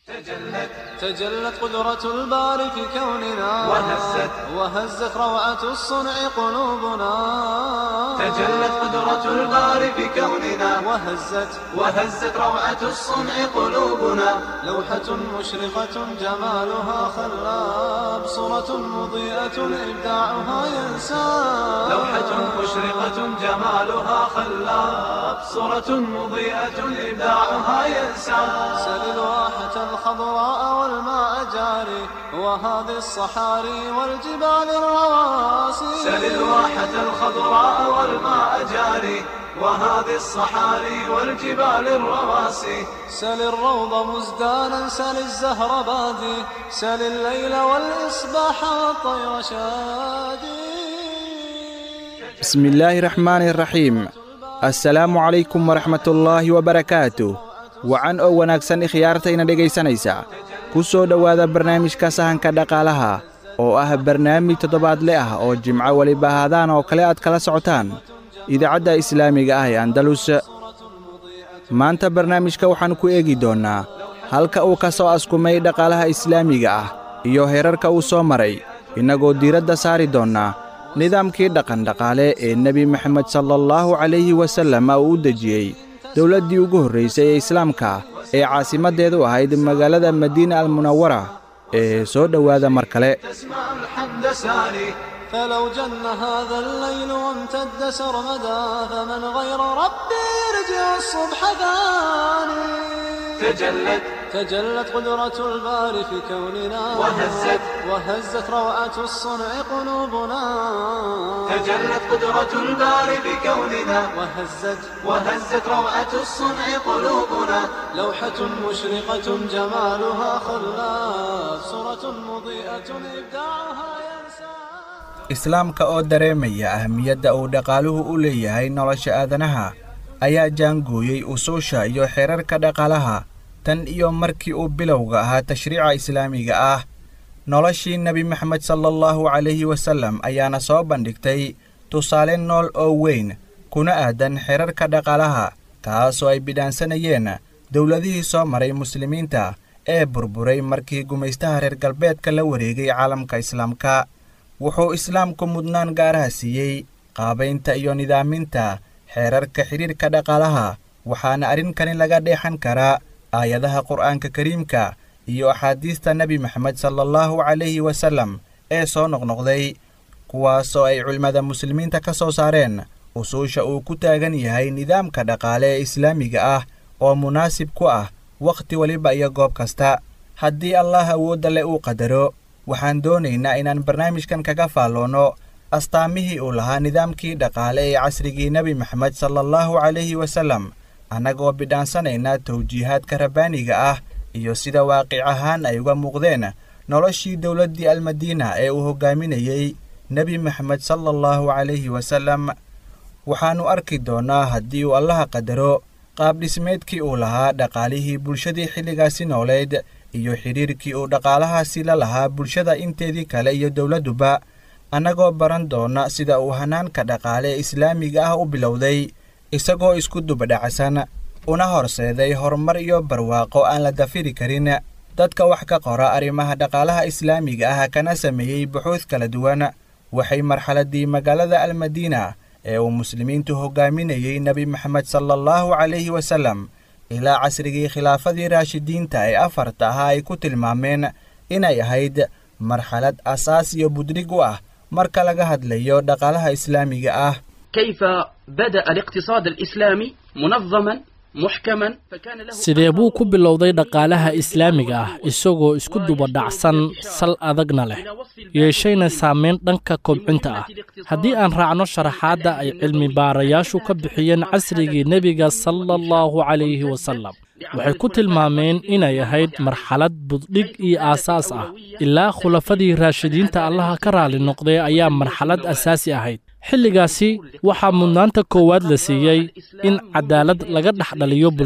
تجلت تجلت قدرة الباري في كوننا وهزت وهزت روعة الصنع قلوبنا تجلت قدرة الباري في كوننا وهزت وهزت روعة الصنع قلوبنا لوحة مشرقة جمالها خلاب صورة مضيئة إبداعها ينساب لوحة مشرقة جمالها خلاب صورة مضيئة إبداعها ينساب سل الواحة الخضراء والماء جاري وهذه الصحاري والجبال الرواسي سل الواحة الخضراء والماء جاري وهذه الصحاري والجبال الرواسي سل الروض مزدانا سل الزهر بادي سل الليل والإصباح والطير شادي بسم الله الرحمن الرحيم assalaamu calaykum waraxmatullaahi wabarakaatu wacan oo wanaagsan ikhyaartayna dhegaysanaysa ku soo dhowaada barnaamijka sahanka dhaqaalaha oo ah barnaamij toddobaadle ah oo jimco weliba ahaadaan oo kale aad kala socotaan idaacadda islaamiga ah ee andalus maanta barnaamijka waxaan ku eegi doonnaa halka uu ka soo askumay dhaqaalaha islaamiga ah iyo heerarka uu soo maray innagoo diiradda saari doonnaa nidaamkii dhaqandhaqaale ee nebi moxamed sala allahu calayhi wasallam uu u dejiyey dowladdii ugu horraysay ee islaamka ee caasimaddeedu ahayd magaalada madiina almunawara ee soo dhowaada mar kale تسمع الحمد ساري فلو جن هذا الليل وامتد سرمدا فمن غير ربي يرجع الصبح ثاني تجلت تجلت قدرة الباري في كوننا وهزت وهزت روعة الصنع قلوبنا تجلت قدرة الباري بكوننا وهزت وهزت روعة الصنع قلوبنا لوحة مشرقة جمالها خلاف صورة مضيئة إبداعها ينسى islaamka oo dareemaya ahmiyadda uu dhaqaaluhu u leeyahay nolosha aadanaha ayaa jaangooyey usuusha iyo xeerarka dhaqaalaha tan iyo markii uu bilowga ahaa tashriica islaamiga ah noloshii nebi maxamed sala allahu calayhi wasallam ayaana soo bandhigtay tusaale nool oo weyn kuna aadan xeerarka dhaqaalaha kaasoo ay bidhaansanayeen dowladihii soo maray muslimiinta ee burburay markii gumaystaha reer galbeedka la wareegay caalamka islaamka wuxuu islaamku mudnaan gaaraha siiyey qaabaynta iyo nidaaminta xeerarka xidhiirka dhaqaalaha waxaana arrinkani laga dheexan karaa aayadaha qur'aanka kariimka iyo axaadiista nebi maxamed sala allahu calayhi wasallam ee soo noqnoqday kuwaasoo ay culimmada muslimiinta ka soo saareen usuusha uu ku taagan yahay nidaamka dhaqaale ee islaamiga ah oo munaasib ku ah wakhti weliba iyo goob kasta haddii allah awoodda le uu qadaro waxaan doonaynaa inaan barnaamijkan kaga faalloonno astaamihii uu lahaa nidaamkii dhaqaale ee casrigii nebi maxamed sala allahu calayhi wasallam annagoo bidhaansanayna tawjiihaadka rabbaaniga ah iyo sida waaqic ahaan ay uga muuqdeen noloshii dowladdii almadiina ee uu hoggaaminayey nebi maxamed sala allahu calayhi wasallam waxaannu arki doonnaa haddii uu allaha qadaro qaab dhismeedkii uu lahaa dhaqaalihii bulshadii xilligaasi nooleed iyo xidhiirkii uu dhaqaalahaasi la lahaa bulshada inteedii kale iyo dowladduba annagoo baran doonna sida uu hanaanka dhaqaale ee islaamiga ah u bilowday isagoo isku dubadhacsan una horseeday horumar iyo barwaaqo aan la dafiri karin dadka wax ka qora arrimaha dhaqaalaha islaamiga ah kana sameeyey buxuud kala duwan waxay marxaladdii magaalada almadiina ee uu muslimiintu hoggaaminayey nebi maxamed sala allahu calayhi wasallam ilaa casrigii khilaafadii raashidiinta ee afarta ahaa ay ku tilmaameen inay ahayd marxalad asaas iyo budrig u ah marka laga hadlayo dhaqaalaha islaamiga ah كيف بدأ الاقتصاد الإسلامي منظما محكما فكان له sidee buu ku bilowday dhaqaalaha islaamiga ah isagoo isku duba dhacsan sal adagna leh yeeshayna saamayn dhanka kobcinta ah haddii aan raacno sharaxaadda ay cilmi baarayaashu ka bixiyeen casrigii nebiga sala allahu calayhi wasalam waxay ku tilmaameen inay ahayd marxalad buddhig iyo aasaas ah ilaa khulafadii raashidiinta allaha ka raali noqday ayaa marxalad asaasi ahayd xilligaasi waxaa mudnaanta koowaad la siiyey in cadaalad laga dhex dhaliyo bulshada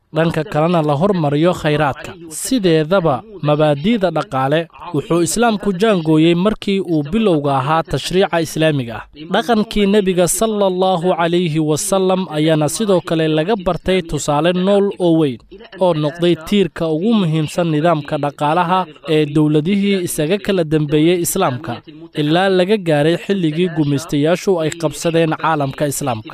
dhanka kalena la hormariyo khayraadka sideedaba mabaadi'da dhaqaale wuxuu islaamku jaangooyey markii uu bilowga ahaa tashriica islaamiga ah dhaqankii nebiga sala allahu calayhi wasallam ayaana sidoo kale laga bartay tusaale nool oo weyn oo noqday tiirka ugu muhiimsan nidaamka dhaqaalaha ee dowladihii isaga kala dembeeyey islaamka ilaa laga gaaray xilligii gumaystayaashu ay qabsadeen caalamka islaamka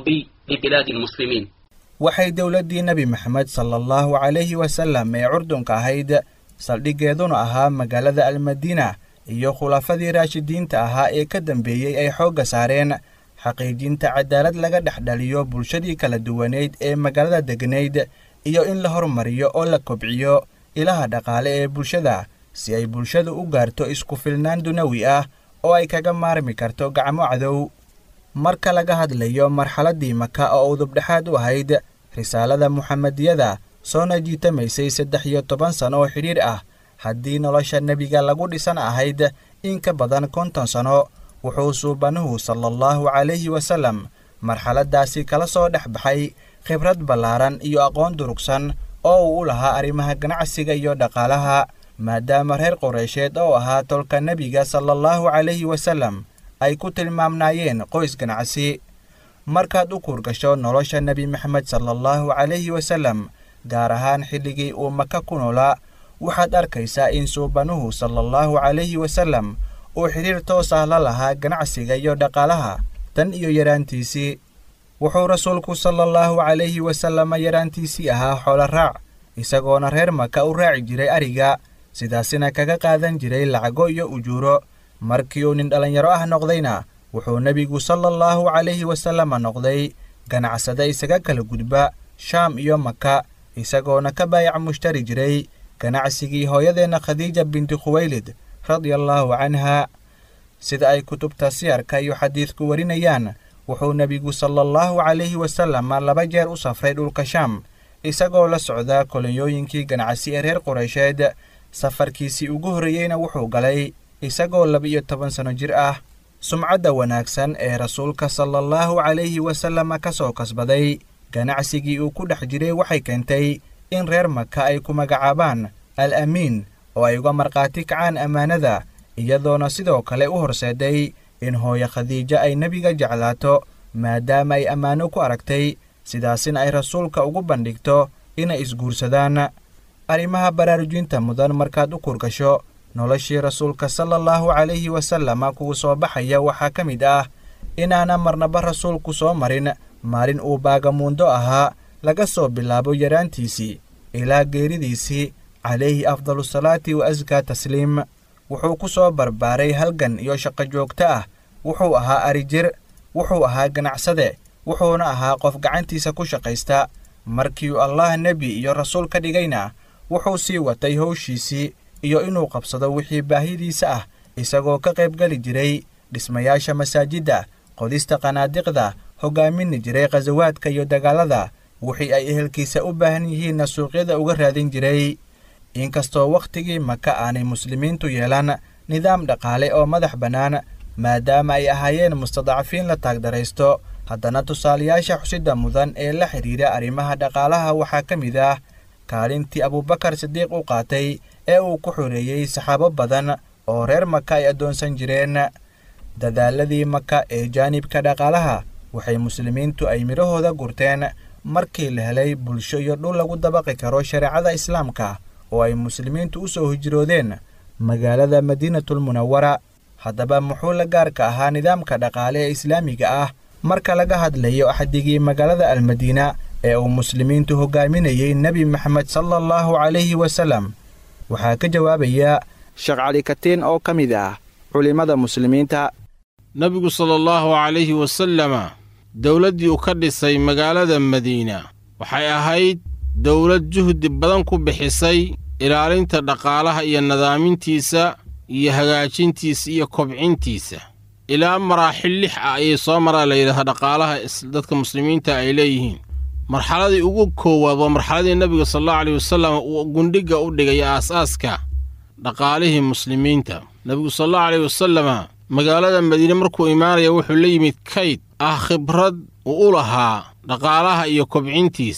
waxay dowladdii nebi maxamed sala allahu calayhi wasallam ee curdunka ahayd saldhiggeeduna ahaa magaalada almadiina iyo khulafadii raashidiinta ahaa ee ka dambeeyey ay xoogga saareen xaqiijinta cadaalad laga dhex dhaliyo bulshadii kala duwaneyd ee magaalada degnayd iyo in la hormariyo oo la kobciyo ilaha dhaqaale ee bulshada si ay bulshadu u gaarto isku filnaan dunawi ah oo ay kaga maarmi karto gacmo cadow marka laga hadlayo marxaladdii maka oo udubdhexaad u ahayd risaalada muxamediyada soona jiitamaysay saddex iyo toban sano oo xidhiir ah haddii nolosha nebiga lagu dhisan ahayd in ka badan konton sano wuxuu suubanuhu sala allahu calayhi wasallam marxaladdaasi kala soo dhex baxay khibrad ballaaran iyo aqoon durugsan oo uu u lahaa arrimaha ganacsiga iyo dhaqaalaha maadaama reer qoreysheed oo ahaa tolka nebiga sala allahu calayhi wasallam ay ku tilmaamnaayeen qoys ganacsi markaad u kuurgasho nolosha nebi maxamed sala allahu calayhi wasallam gaar ahaan xilligii uu maka ku noolaa waxaad arkaysaa in suubanuhu sala allahu calayhi wasallam uu xidhiir toos ah la lahaa ganacsiga iyo dhaqaalaha tan iyo yaraantiisii wuxuu rasuulku sala allahu calayhi wasalama yaraantiisii ahaa xoolo raac isagoona reer maka u raaci jiray ariga sidaasina kaga qaadan jiray lacago iyo ujuuro markii uu nin dhallinyaro ah noqdayna wuxuu nebigu sala allahu calayhi wasalama noqday ganacsade isaga kala gudba shaam iyo maka isagoona ka baayac mushtari jiray ganacsigii hooyadeenna khadiija binti khuwaylid radia allaahu canha sida ay kutubta siyarka iyo xadiidku warinayaan wuxuu nebigu sala allahu calayhi wasalama laba jeer u safray dhulka shaam isagoo la socda kolonyooyinkii ganacsi ee reer qureysheed safarkiisii ugu horreeyeyna wuxuu galay isagoo laba-iyo toban sanno jir ah sumcadda wanaagsan ee rasuulka sala allahu calayhi wasalama ka soo kasbaday ganacsigii uu ku dhex jiray waxay keentay in reer maka ay ku magacaabaan al amiin oo ay uga markhaati kacaan ammaanada iyadoona sidoo kale u horseeday in hooyo khadiijo ay nebiga jeclaato maadaama ay ammaano ku aragtay sidaasina ay rasuulka ugu bandhigto inay isguursadaan arrimaha baraarujinta mudan markaad u kurgasho noloshii rasuulka sala allahu calayhi wasalama kugu soo baxaya waxaa ka mid ah inaana marnaba rasuulku soo marin maalin uu baagamuundo ahaa laga soo bilaabo yaraantiisii ilaa geeridiisii calayhi afdalusalaati wa askaa tasliim wuxuu ku soo barbaaray halgan iyo shaqo joogto ah wuxuu ahaa arijir wuxuu ahaa ganacsade wuxuuna ahaa qof gacantiisa ku shaqaysta markii uu allah nebi iyo rasuul ka dhigayna wuxuu sii watay howshiisii iyo inuu qabsado wixii baahidiisa ah isagoo ka qaybgeli jiray dhismayaasha masaajidda qodista qanaadiqda hogaamini jiray khasawaadka iyo dagaalada wixii ay ehelkiisa u baahan yihiinna suuqyada uga raadin jiray inkastoo wakhtigii maka aanay muslimiintu yeelan nidaam dhaqaale oo madax bannaan maadaama ay ahaayeen mustadcafiin la taagdaraysto haddana tusaalayaasha xusidda mudan ee la xidhiira arrimaha dhaqaalaha waxaa ka mid ah kaalintii abuubakar sidiiq u qaatay ee uu ku xoreeyey saxaabo badan oo reer maka ay addoonsan jireen dadaaladii maka ee jaanibka dhaqaalaha waxay muslimiintu ay midhahooda gurteen markii la helay bulsho iyo dhul lagu dabaqi karo shareecada islaamka oo ay muslimiintu u soo hijroodeen magaalada madiinatulmunawara haddaba muxuu la gaarka ahaa nidaamka dhaqaale ee islaamiga ah marka laga hadlayo axdigii magaalada almadiina ee uu muslimiintu hogaaminayey nebi maxamed sala allahu calayhi wasalam waxaa ka jawaabaya sheekh cali katiin oo ka mid ah culimmada muslimiinta nebigu sala allahu calayhi wasalama dowladdii uu ka dhisay magaalada madiina waxay ahayd dowlad juhdi badan ku bixisay ilaalinta dhaqaalaha iyo nadaamintiisa iyo hagaajintiisa iyo kobcintiisa ilaa maraaxil lix ah ayay soo maraa la yidhahda dhaqaalaha dadka muslimiinta ay leeyihiin marxaladii ugu koowaad waa marxaladii nebiga sal allahu aleyh wasalam uu gundhigga u dhigay aas-aaska dhaqaalihii muslimiinta nebigu sal allahu aleyh wasalama magaalada madiine markuu imaanaya wuxuu la yimid kayd ah khibrad uu u lahaa dhaqaalaha iyo kobcintiisa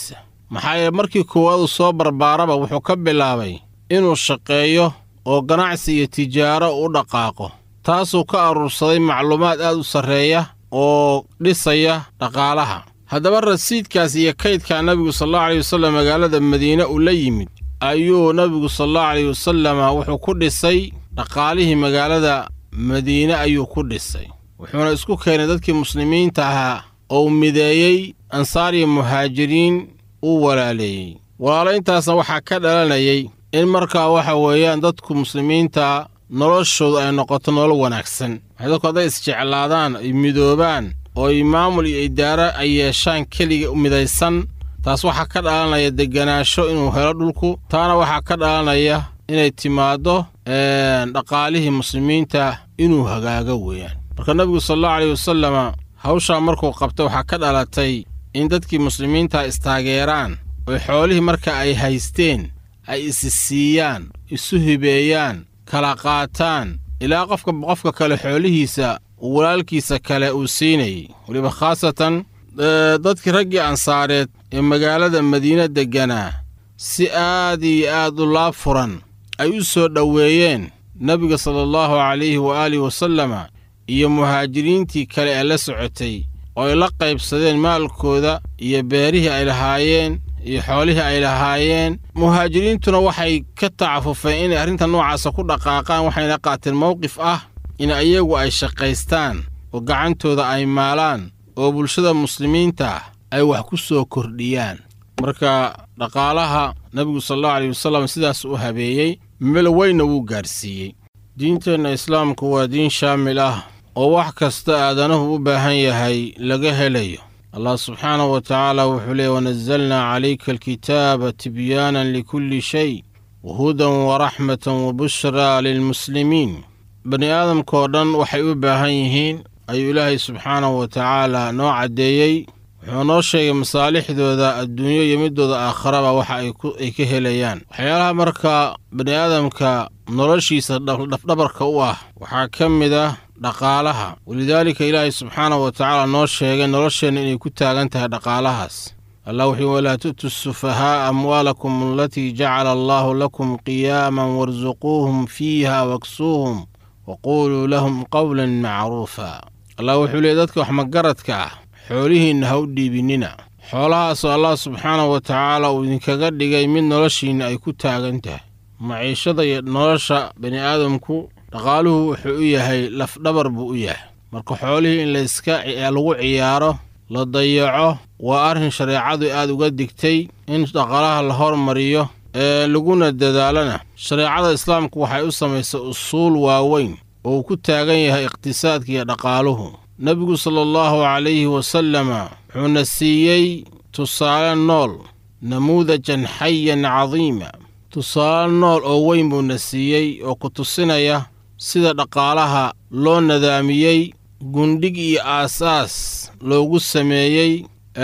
maxaa yeele markii koowaad uu soo barbaaraba wuxuu ka bilaabay inuu shaqeeyo oo ganacsi iyo tijaaro u dhaqaaqo taasuu ka aruursaday macluumaad aad u sarreeya oo dhisaya dhaqaalaha haddaba rasiidkaas iyo kaydkaa nebigu sallallahu alayh wasallam magaalada madiine uu la yimid ayuu nebigu sallallahu alayh wasalama wuxuu ku dhisay dhaqaalihii magaalada madiine ayuu ku dhisay wuxuuna isku keenay dadkii muslimiinta ahaa oo uu mideeyey ansaar iyo muhaajiriin uu walaaleeyey walaalayntaasna waxaa ka dhalanayay in markaa waxa weeyaan dadku muslimiinta noloshoodu ay noqoto nolol wanaagsan waxay dadku hadday isjeclaadaan ay midoobaan oo ay maamul iyo idaaro ay yeeshaan keliga midaysan taas waxaa ka dhalanaya deganaansho inuu helo dhulku taana waxaa ka dhalanaya inay timaaddo dhaqaalihii muslimiinta inuu hagaago weeyaan marka nebigu salaallahu aleyh wasalama hawshaa markuu qabtay waxaa ka dhalatay in dadkii muslimiinta istaageeraan oo xoolihii marka ay haysteen ay isi siiyaan isu hibeeyaan kala qaataan ilaa qofka qofka kale xoolihiisa uu walaalkiisa kale uu siinayay weliba khaasatan dadkii raggii ansaareed ee magaalada madiine degganaa si aad iyo aad u laab furan ay u soo dhoweeyeen nebiga sala allahu calayhi waaalihi wasalama iyo muhaajiriintii kale ee la socotay oo ay la qaybsadeen maalkooda iyo beerihii ay lahaayeen iyo xoolihii ay lahaayeen muhaajiriintuna waxay ka tacafufeen inay arrinta noocaasa ku dhaqaaqaan waxayna qaateen mowqif ah in iyagu ay shaqaystaan oo gacantooda ay maalaan oo bulshada muslimiinta ah ay wax ku soo kordhiyaan marka dhaqaalaha nebigu salaallahu aleyh wasallam sidaas u habeeyey meel weynna wuu gaadhsiiyey diinteenna islaamku waa diin shaamil ah oo wax kasta aadanuhu u baahan yahay laga helayo allah subxaanahu wa tacaala wuxuu leeyay wanazalnaa calayka alkitaaba tibyaanan likulli shay wahudan waraxmatan wabushraa lilmuslimiin bani aadamkaoo dhan waxay u baahan yihiin ayuu ilaahay subxaanahu wa tacaala noo caddeeyey wuxuu noo sheegay masaalixdooda adduunyo iyo midooda aakharaba waxa ay ka helayaan waxyaalaha marka bani aadamka noloshiisa dhafdhabarka u ah waxaa ka mid ah dhaqaalaha walidaalika ilaahay subxaanahu wa tacaala noo sheegay nolosheenna inay ku taagan tahay dhaqaalahaas allah wuxuu walaa tu'tu sufahaa'a amwaalakum alatii jacala allaahu lakum qiyaaman warsuquuhum fiiha waksuuhum waquuluu lahum qowlan macruufa allah wuxuu leeyay dadka wax magaradka ah xoolihiinna ha u dhiibinina xoolahaasoo allah subxaanahu wa tacaala uu idinkaga dhigay mid noloshiinna ay ku taagan tahay maciishada iyo nolosha bani aadamku dhaqaaluhu wuxuu u yahay lafdhabar buu u yahay marka xoolihii in layska lagu ciyaaro la dayaco waa arrin shareecadu aad uga digtay in dhaqaalaha la hormariyo ee laguna dadaalana shareecada islaamku waxay u samaysay usuul waaweyn oo uu ku taagan yahay iqhtisaadka iyo dhaqaaluhu nebigu sala allahu calayhi wasalama wuxuuna siiyey tusaale nool namuudajan xayan cadiima tusaale nool oo weyn buuna siiyey oo ku tusinaya sida dhaqaalaha loo nadaamiyey gundhig iyo aasaas loogu sameeyey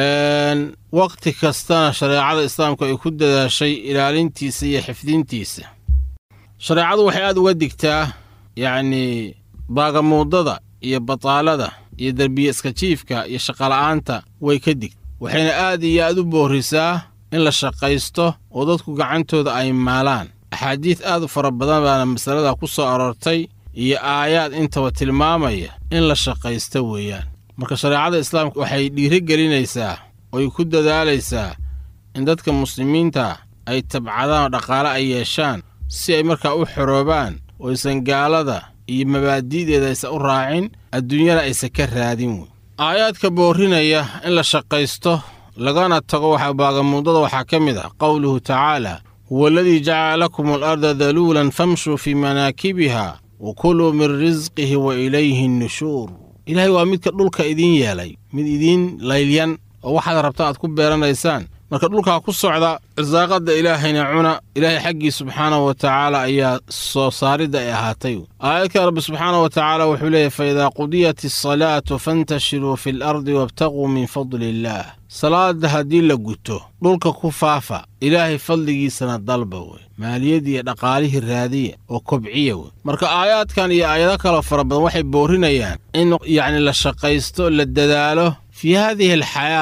wakhti kastana shareecada islaamku ay ku dadaashay ilaalintiisa iyo xifdintiisa shareecadu waxay aad uga digtaa yacnii baagamuudada iyo bataalada iyo derbiye iska jiifka iyo shaqola'aanta way ka digta waxayna aad iyo aad u boorrisaa in la shaqaysto oo dadku gacantooda ay maalaan axaadiid aad u fara badan baana masalada ku soo aroortay iyo aayaad intaba tilmaamaya in la shaqaysto weeyaan marka shareecada islaamka waxay dhiirigelinaysaa oy ku dadaalaysaa in dadka muslimiinta ay tabcadaan oo dhaqaale ay yeeshaan si ay markaa u xoroobaan oo aysan gaalada iyo mabaadi'deeda aysan u raacin adduunyana aysan ka raadin wey aayaadka boorrinaya in la shaqaysto lagana tago waxa baagamuudada waxaa ka mid ah qowluhu tacaala huwa aladii jacala lakum alarda daluulan famshuu fii manaakibiha wa kuluu min risqihi wa ilayhi nnushuur ilaahay waa midka dhulka idiin yeelay mid idiin laylyan oo waxaad rabta aad ku beeranaysaan marka dhulkaa ku socda irsaaqadda ilaahayna cuna ilaahay xaggii subxaanahu wa tacaala ayaa soo saaridda ay ahaatay aayadka rabbi subxaanahu wa tacaala wuxuu leeyahy fa idaa qudiyat asalaatu fantashiruu fi alardi wabtaquu min fadli illaah salaadda haddii la guto dhulka ku faafa ilaahay fadligiisana dalba wey maaliyadii iyo dhaqaalihii raadiya oo kobciya wey marka aayaadkan iyo aayado kaloo fara badan waxay boorinayaan in yacni la shaqaysto la dadaalo fii haadihi alxayaah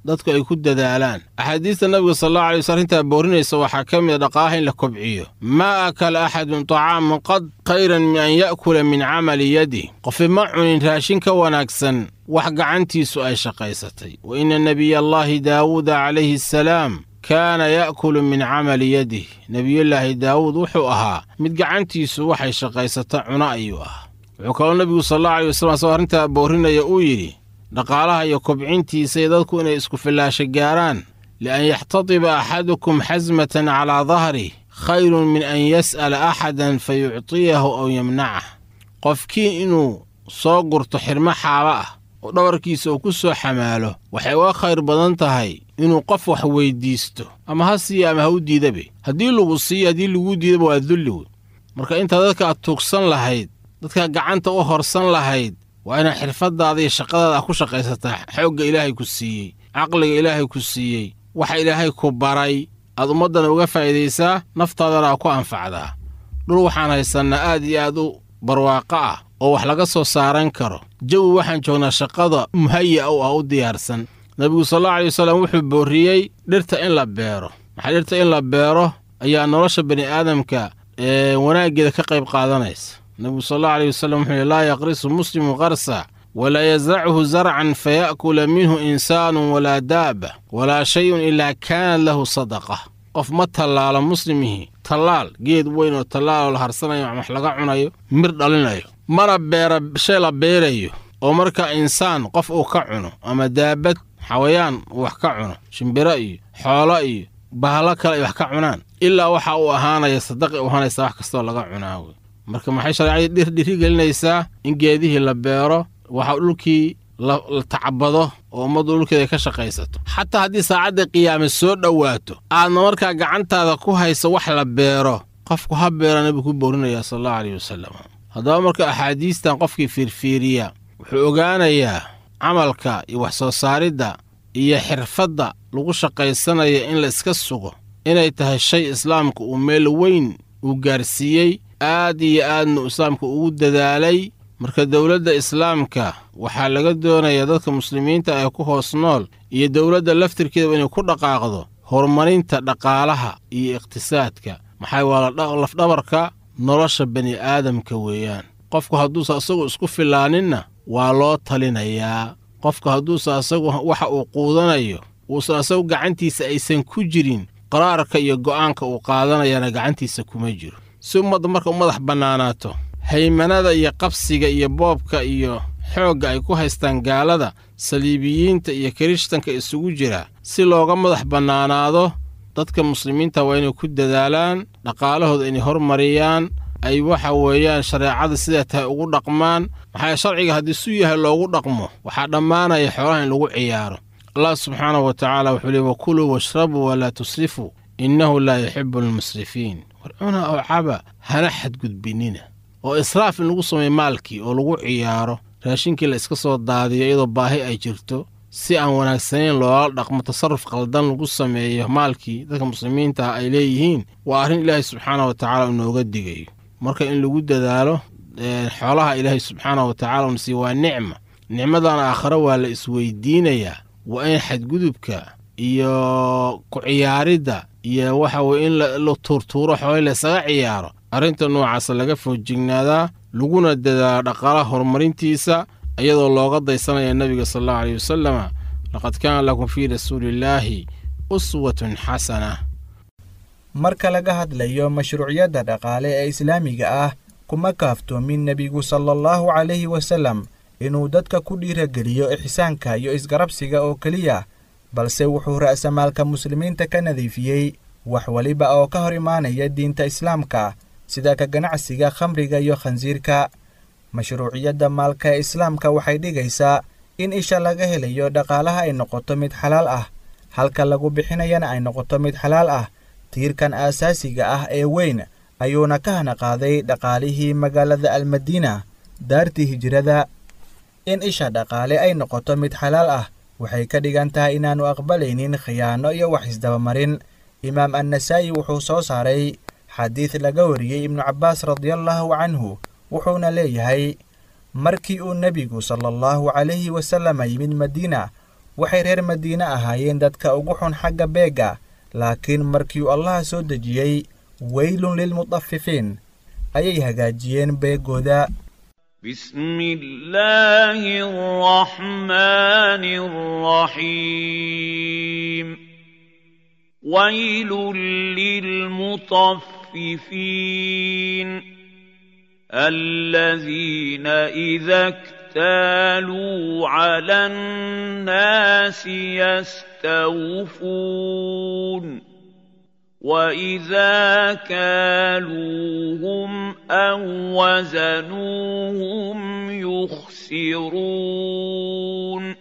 dadku ay ku dadaalaan axaadiista nabiga sal allahu alay wasl arrintaa boorinaysa waxaa ka mid a dhaqaalaha in la kobciyo maa akala axadun tacaaman qad khayran min an ya'kula min camali yadih qofi ma cunin raashin ka wanaagsan wax gacantiisu ay shaqaysatay wa inna nebiyallaahi daawuuda calayhi asalaam kaana ya'kulu min camali yadih nebiyullaahi daawuud wuxuu ahaa mid gacantiisu waxay shaqaysata cuno ayuu ahaa wuxuu kaloo nebigu sal allahu alay wasalam asagoo arrintaa boorinaya uu yidhi dhaqaalaha iyo kobcintiisa iyo dadku inay isku fillaasho gaaraan lian yaxtadiba axadukum xasmatan calaa dahrih khayrun min an yas'ala axadan fa yuctiyahu aw yamnacah qofkii inuu soo gurto xirmo xaaba ah oo dhabarkiisa uu ku soo xamaalo waxay uga khayr badan tahay inuu qof wax weyddiisto ama ha siiya ama ha u diidabe haddii lagu siiyo haddii laguu diidaba waa dulli wey marka intaa dadka aad tuugsan lahayd dadka gacanta u horsan lahayd waa inaad xirfaddaada iyo shaqadaada ku shaqaysataa xoogga ilaahay ku siiyey caqliga ilaahay ku siiyey waxa ilaahay ku baray aad ummaddana uga faa'iidaysaa naftaadana aa ku anfacdaa dhul waxaan haysannaa aad iyo aad u barwaaqo ah oo wax laga soo saaran karo jawi waxaan joognaa shaqada muhaya u ah u diyaarsan nebigu sal allau alay wasallam wuxuu boorriyey dhirta in la beero maxaa dhirta in la beero ayaa nolosha bani aadamka ee wanaaggeeda ka qayb qaadanaysa nebigu sal allahu aleyh wasallam wuxuu yihi laa yaqrisu muslimu qarsa walaa yasrachu zarcan faya'kula minhu insaanun walaa daaba walaa shayun ilaa kaanat lahu sadaqa qof ma tallaalo muslimihii tallaal geed weyn oo tallaal oo la harsanayo wax laga cunayo mir dhalinayo mana beera shay la beerayo oo marka insaan qof uu ka cuno ama daabad xawayaan uu wax ka cuno shimbiro iyo xoolo iyo bahalo kale ay wax ka cunaan ilaa waxa uu ahaanaya sadaqi u ahaanaysa wax kastoo laga cunaa wey marka maxay shareecadii dhir dhirigelinaysaa in geedihii la beero waxa dhulkii la tacbado oo ummaddu dhulkeeda ay ka shaqaysato xataa haddii saacadda qiyaame soo dhowaato aadna markaa gacantaada ku hayso wax la beero qofku ha beera nabigu ku boorinaya sal allahu aleyh wasalam haddaba marka axaadiistan qofkii fiirfiiriya wuxuu ogaanayaa camalka iyo wax soo saaridda iyo xirfadda lagu shaqaysanaya in la iska sugo inay tahay shay islaamka uu meel weyn uu gaarsiiyey aad iyo aadna islaamka ugu dadaalay marka dowladda islaamka waxaa laga doonayaa dadka muslimiinta ee ku hoos nool iyo dowladda laftirkeedaba inay ku dhaqaaqdo horumarinta dhaqaalaha iyo iqhtisaadka maxaa waa lafdhabarka nolosha bani aadamka weeyaan qofku hadduusa asagu isku filaaninna waa loo talinayaa qofku hadduusa asagu waxa uu quudanayo uusan asagu gacantiisa aysan ku jirin qaraarka iyo go'aanka uu qaadanayana gacantiisa kuma jiro si ummadda marka u madax bannaanaato haymanada iyo qabsiga iyo boobka iyo xoogga ay ku haystaan gaalada saliibiyiinta iyo kirishtanka isugu jira si looga madax bannaanaado dadka muslimiinta waa inay ku dadaalaan dhaqaalahooda inay hormariyaan ay waxa weeyaan shareecada sidaa tahay ugu dhaqmaan maxaa sharciga haddii su yahay loogu dhaqmo waxaa dhammaanaya xoolaha in lagu ciyaaro allah subxaanahu wa tacaala wuxuu leey wakuluu washrabuu walaa tusrifuu innahu laa yuxibu almusrifiin war cuna oo caba hana xadgudbinina oo israaf in lagu sameeyo maalkii oo lagu ciyaaro raashinkii la iska soo daadiyo iyadoo baahi ay jirto si aan wanaagsanayn loola dhaqmo tasarruf qaldan lagu sameeyo maalkii dadka muslimiinta ah ay leeyihiin waa arrin ilaahay subxaanah wa tacaala inooga digayo marka in lagu dadaalo xoolaha ilaahay subxaanah wa tacala unasi waa nicma nicmadan aakhare waa la isweydiinayaa waa in xadgudubka iyo ku ciyaaridda iyo waxa weye in la tuurtuuro xoolay laysaga ciyaaro arrinta noocaasa laga foojignaadaa laguna dadaalo dhaqaalaha horumarintiisa iyadoo looga daysanaya nebiga sal allahu aleyh wasalama laqad kaana lakum fii rasuulillaahi uswatun xasana marka laga hadlayo mashruuciyadda dhaqaale ee islaamiga ah kuma kaaftoomin nebigu sala allahu calayhi wasallam inuu dadka ku dhiirageliyo ixsaanka iyo isgarabsiga oo keliya balse wuxuu ra'samaalka muslimiinta ka nadiifiyey wax weliba oo ka hor imaanaya diinta islaamka sida ka ganacsiga khamriga iyo khansiirka mashruuciyadda maalka ee islaamka waxay dhigaysaa in isha laga helayo dhaqaalaha ay noqoto mid xalaal ah halka lagu bixinayana ay noqoto mid xalaal ah tiirkan aasaasiga ah ee weyn ayuuna ka hana qaaday dhaqaalihii magaalada almadiina daartii hijrada in isha dhaqaale ay noqoto mid xalaal ah waxay ka dhigan tahay inaannu aqbalaynin khiyaano iyo wax isdabamarin imaam annasaa'i wuxuu soo saaray xadiid laga wariyey ibnu cabbaas radiallaahu canhu wuxuuna leeyahay markii uu nebigu sala allahu calayhi wasalama yimid madiina waxay reer madiine ahaayeen dadka ugu xun xagga beegga laakiin markiiuu allaha soo dejiyey weylun lilmutafifiin ayay hagaajiyeen beeggooda بسم الله الرحمن الرحيم ويل للمطففين الذين إذا اكتالوا على الناس يستوفون وإذا كالوهم أو وزنوهم يخسرون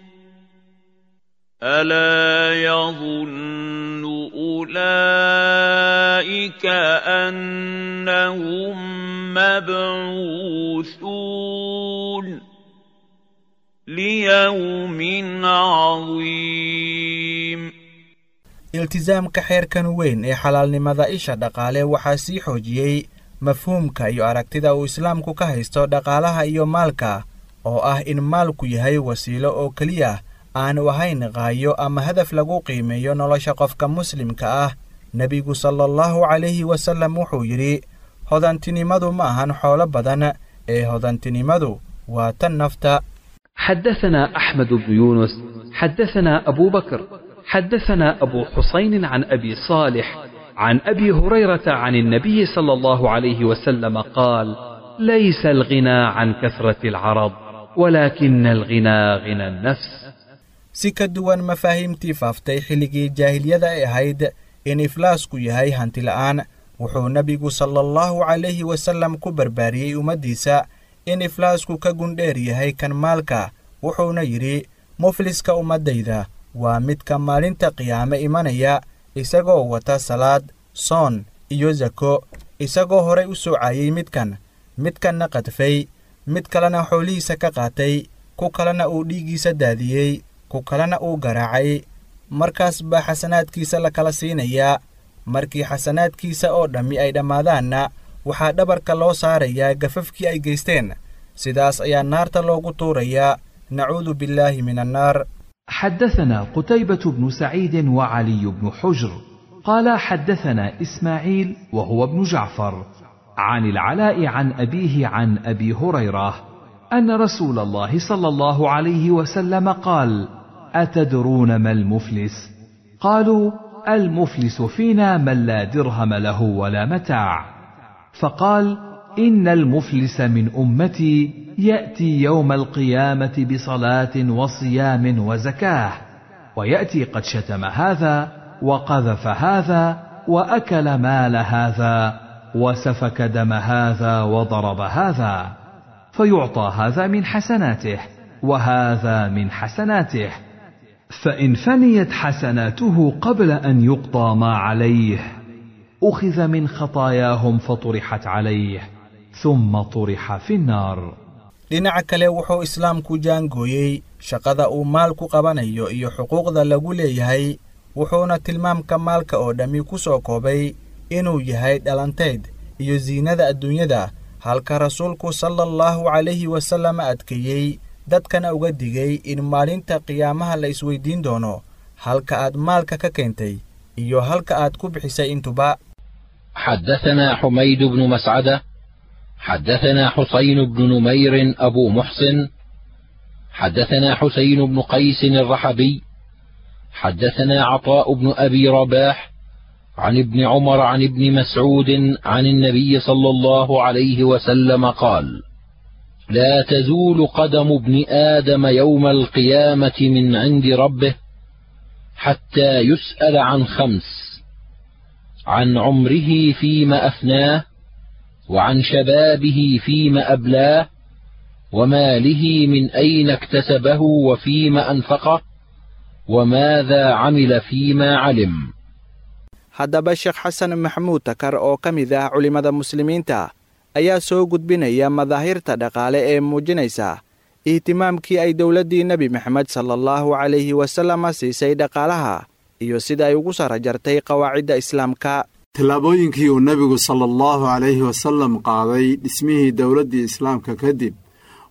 ألا يظن أولئك أنهم مبعوثون ليوم عظيم iltisaamka xeerkan weyn ee xalaalnimada isha dhaqaale waxaa sii xoojiyey mafhuumka iyo aragtida uu islaamku ka haysto dhaqaalaha iyo maalka oo ah in maalku yahay wasiilo oo keliya aanu ahayn qaayo ama hadaf lagu qiimeeyo nolosha qofka muslimka ah nebigu sala allahu calayhi wasallam wuxuu yidhi hodantinimadu ma ahan xoolo badan ee hodantinimadu waa tan nafta حدثنا أحمد بن يونس حدثنا أبو بكر حدثنا أبو حسين عن أبي صالح عن أبي هريرة عن النبي صلى الله عليه وسلم قال ليس الغنى عن كثرة العرض ولكن الغنى غنى النفس si ka duwan mafaahiimtii faaftay xilligii jaahiliyada ay ahayd in iflaasku yahay hanti la'aan wuxuu nebigu sala allahu calayhi wasallam ku barbaariyey ummaddiisa in iflaasku ka gundheer yahay kan maalka wuxuuna yidhi mufliska ummaddayda waa midka maalinta qiyaame imanaya isagoo wata salaad soon iyo sako isagoo horay u soocayey midkan midkanna qadfay mid kalena xoolihiisa ka qaatay ku kalena uu dhiiggiisa daadiyey ku kalena uu garaacay markaas baa xasanaadkiisa la kala siinayaa markii xasanaadkiisa oo dhammi ay dhammaadaanna waxaa dhabarka loo saarayaa gafafkii ay geysteen sidaas ayaa naarta loogu tuurayaa nacuudu billaahi min annaar حدثنا قتيبة بن سعيد وعلي بن حجر قال حدثنا إسماعيل وهو ابن جعفر عن العلاء عن أبيه عن أبي هريرة أن رسول الله صلى الله عليه وسلم قال أتدرون ما المفلس قالوا المفلس فينا من لا درهم له ولا متاع فقال إن المفلس من أمتي يأتي يوم القيامة بصلاة وصيام وزكاة ويأتي قد شتم هذا وقذف هذا وأكل مال هذا وسفك دم هذا وضرب هذا فيعطى هذا من حسناته وهذا من حسناته فإن فنيت حسناته قبل أن يقضى ما عليه أخذ من خطاياهم فطرحت عليه ثم طرح في النار dhinaca kale wuxuu islaamku jaangooyey shaqada uu maalku qabanayo iyo xuquuqda lagu leeyahay wuxuuna tilmaamka maalka oo dhammi ku soo koobay inuu yahay dhalantayd iyo siinada adduunyada halka rasuulku sala allahu calayhi wasallam adkeeyey dadkana uga digay in maalinta qiyaamaha la isweydiin doono halka aad maalka ka keentay iyo halka aad ku bixisay intuba حدثنا حميد بن مسعده حدثنا حسين بن نمير أبو محسن حدثنا حسين بن قيس الرحبي حدثنا عطاء بن أبي رباح عن ابن عمر عن ابن مسعود عن النبي صلى الله عليه وسلم قال لا تزول قدم ابن آدم يوم القيامة من عند ربه حتى يسأل عن خمس عن عمره فيما أفناه وعن شبابه فيما أبلاه وماله من أين اكتسبه وفيما أنفقه وماذا عمل فيما علم haddaba sheekh xasan maxamuud takar oo ka mid ah culimmada muslimiinta ayaa soo gudbinaya madaahirta dhaqaale ee muujinaysa ihtimaamkii ay dowladdii nebi maxamed sala allahu calayhi wasalama siisay dhaqaalaha iyo sida ay ugu sara jartay qawaacidda islaamka tallaabooyinkii uu nebigu sala allahu calayhi wasallam qaaday dhismihii dowladdii islaamka kadib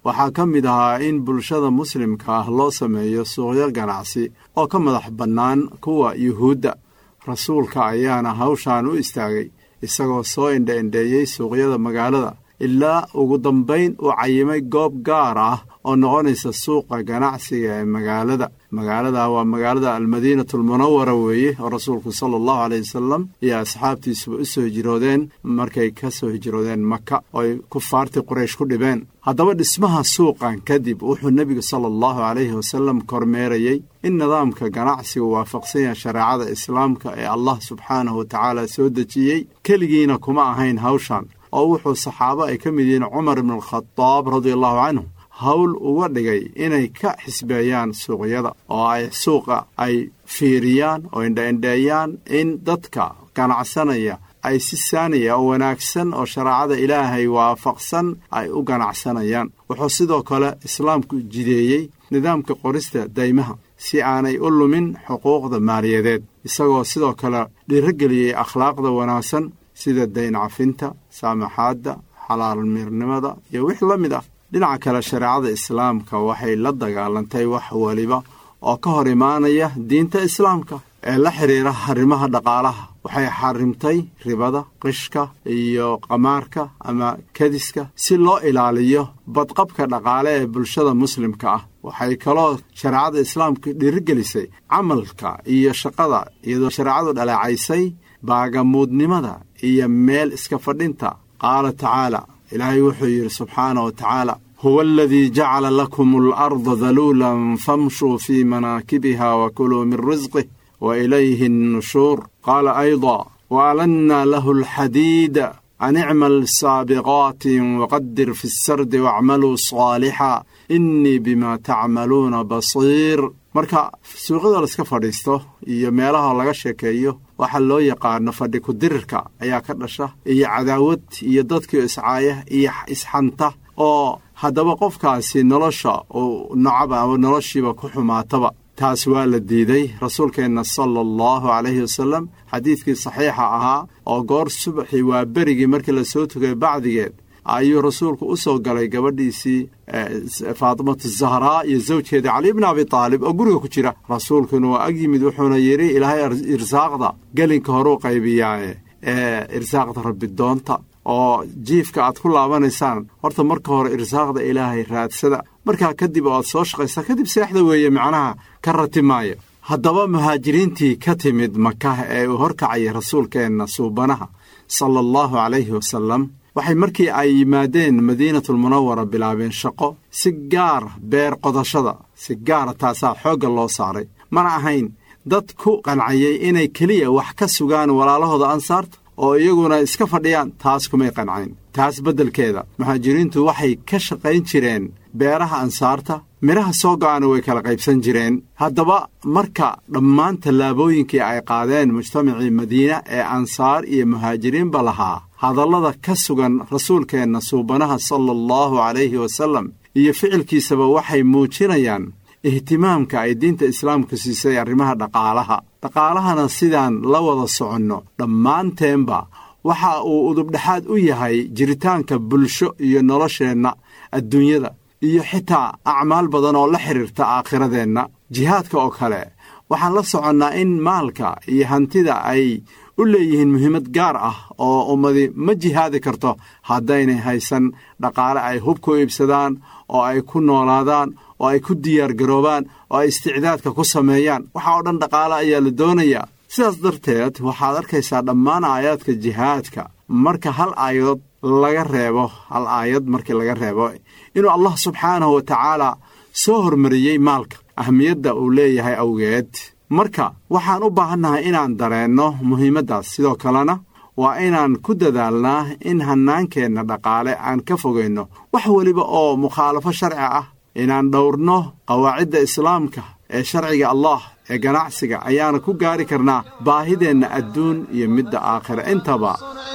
waxaa ka mid ahaa in bulshada muslimka ah loo sameeyo suuqyo ganacsi oo ka madax bannaan kuwa yuhuudda rasuulka ayaana hawshan u istaagay isagoo soo indha-indheeyey suuqyada magaalada ilaa ugu dambayn uu cayimay goob gaar ah oo noqonaysa suuqa ganacsiga ee magaalada magaalada waa magaalada almadiinatu almunawara weeye oo rasuulku sala allahu aleyh wasalam iyo asxaabtiisuba u soo hijroodeen markay ka soo hijroodeen maka oo ay kufaartii quraysh ku dhibeen haddaba dhismaha suuqan kadib wuxuu nebigu sala allahu calayhi wasalam kormeerayey in nidaamka ganacsigu waafaqsan yahay shareecada islaamka ee allah subxaanahu wa tacaala soo dejiyey keligiina kuma ahayn hawshan oo wuxuu saxaabo ay ka mid yihiin cumar ibnu alkhadaab radia allahu canhu hawl uga dhigay inay ka xisbeeyaan suuqyada oo ay suuqa ay fiiriyaan oo indha-indheeyaan in dadka ganacsanaya ay si saaniya oo wanaagsan oo shareecada ilaahay waafaqsan ay u ganacsanayaan wuxuu sidoo kale islaamku jideeyey nidaamka qorista daymaha si aanay u lumin xuquuqda maaliyadeed isagoo sidoo kale dhiirogeliyey akhlaaqda wanaagsan sida dayn cafinta saamaxaadda xalaalmirnimada iyo wix la mid ah dhinaca kale shareecada islaamka waxay la dagaalantay wax weliba oo ka hor imaanaya diinta islaamka ee la xidhiira arrimaha dhaqaalaha waxay xarimtay ribada qishka iyo qamaarka ama kadiska si loo ilaaliyo badqabka dhaqaale ee bulshada muslimka ah waxay kaloo shareecada islaamka dhiirigelisay camalka iyo shaqada iyadoo shareecadu dhaleecaysay baagamuudnimada iyo meel iska fadhinta qaala tacaala ilaahay wuxuu yidhi subxaana wa tacaala huwa aladii jacala lakum alarda daluulan famshuu fii manaakibiha wa kuluu min risqih wa ilayhi annushuur qaala ayda waalanna lahu alxadiida an icmal saabiqaatin waqadir fi sardi waacmaluu saalixa innii bima tacmaluuna basiir marka suuqyada laiska fadhiisto iyo meelaha laga sheekeeyo waxaa loo yaqaano fadhi ku-dirirka ayaa ka dhasha iyo cadaawad iyo dadkii iscaaya iyo isxanta oo haddaba qofkaasi nolosha uu nocaba ama noloshiiba ku xumaataba taas waa la diiday rasuulkeenna sala allahu calayhi wasalam xadiidkii saxiixa ahaa oo goor subaxii waa berigii markii la soo tugay bacdigeed ayuu rasuulku u soo galay gabadhiisii faatimatu zahraa iyo zawjkeedii cali bni abi taalib oo guriga ku jira rasuulkuna waa ag yimid wuxuuna yidhi ilaahay irsaaqda gelinka horuu qaybiyaaye ee irsaaqda rabbi doonta oo jiifka aad ku laabanaysaan horta marka hore irsaaqda ilaahay raadsada markaa kadib oo aad soo shaqaysaa kadib seexda weeye macnaha ka ratimaaya haddaba muhaajiriintii ka timid makah ee uu horkacayay rasuulkeenna suubanaha sala allahu calayhi wasalam waxay markii ay yimaadeen madiinatulmunawara bilaabeen shaqo si gaara beer qodashada si gaara taasaa xoogga loo saaray mana ahayn dad ku qancayay inay keliya wax ka sugaan walaalahooda ansaarta oo iyaguna iska fadhiyaan taas kumay qancayn taas beddelkeeda muhaajiriintu waxay ka shaqayn jireen beeraha ansaarta midhaha soo go'ana way kala qaybsan jireen haddaba marka dhammaan tallaabooyinkii ay qaadeen mujtamacii madiina ee ansaar iyo muhaajiriinba lahaa hadallada ka sugan rasuulkeenna suubanaha sala allahu calayhi wasallam iyo ficilkiisaba waxay muujinayaan ihtimaamka ay diinta islaamku siisay arrimaha dhaqaalaha dhaqaalahana sidaan la wada soconno dhammaanteenba waxa uu udubdhexaad u yahay jiritaanka bulsho iyo nolosheenna adduunyada iyo xitaa acmaal badan oo la xidhiirta aakhiradeenna jihaadka oo kale waxaan la soconnaa in maalka iyo hantida ay u leeyihiin muhiimad gaar ah oo ummadi ma jihaadi karto haddaynay haysan dhaqaale ay hub ku iibsadaan oo ay ku noolaadaan oo ay ku diyaargaroobaan oo ay isticdaadka ku sameeyaan waxa oo dhan dhaqaale ayaa la doonayaa sidaas darteed waxaad arkaysaa dhammaan aayaadka jihaadka marka hal aayadood laga reebo hal aayad markii laga reebo inuu allah subxaanahu wa tacaala soo hormariyey maalka ahmiyadda uu leeyahay awgeed marka waxaan u baahannahay inaan dareenno muhiimaddaas sidoo kalena waa inaan ku dadaalnaa in hannaankeenna dhaqaale aan ka fogayno wax weliba oo mukhaalafo sharci ah inaan dhowrno qawaacidda islaamka ee sharciga allah ee ganacsiga ayaana ku gaari karnaa baahideenna adduun iyo midda aakhira intaba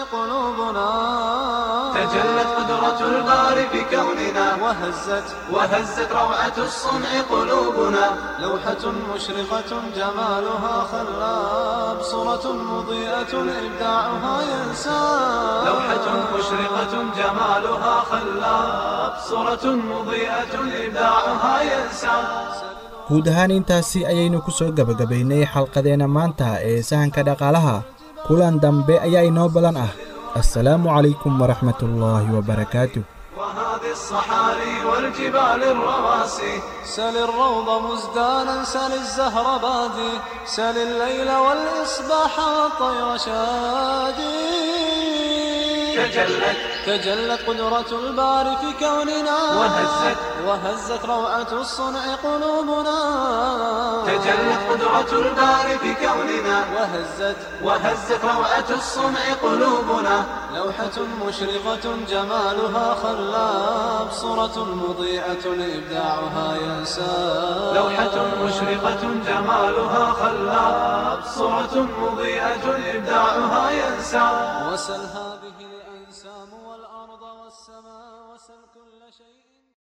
تجلت قدرة الباري بكوننا وهزت وهزت روعة الصنع قلوبنا لوحة مشرقة جمالها خلاب صورة مضيئة إبداعها ينساب لوحة مشرقة مشرقة جمالها خلاب صورة مضيئة إبداعها ينسى guud ahaan intaasi ayaynu ku soo gebagabaynay xalqadeenna maanta ee sahanka dhaqaalaha kulan dambe ayaa inoo balan ah assalaamu calaykum waraxmatullaahi wabarakaatu وهذه الصحاري والجبال الرواسي سل الروض مزدانا سل الزهر بادي سل الليل والإصباح والطير شادي تجلت تجلت قدرة الباري في كوننا وهزت وهزت روعة الصنع قلوبنا تجلت قدرة الباري في كوننا وهزت وهزت روعة الصنع قلوبنا لوحة مشرقة جمالها خلاب صورة مضيئة إبداعها ينساب لوحة مشرقة جمالها خلاب صورة مضيئة إبداعها ينسى وسل هذه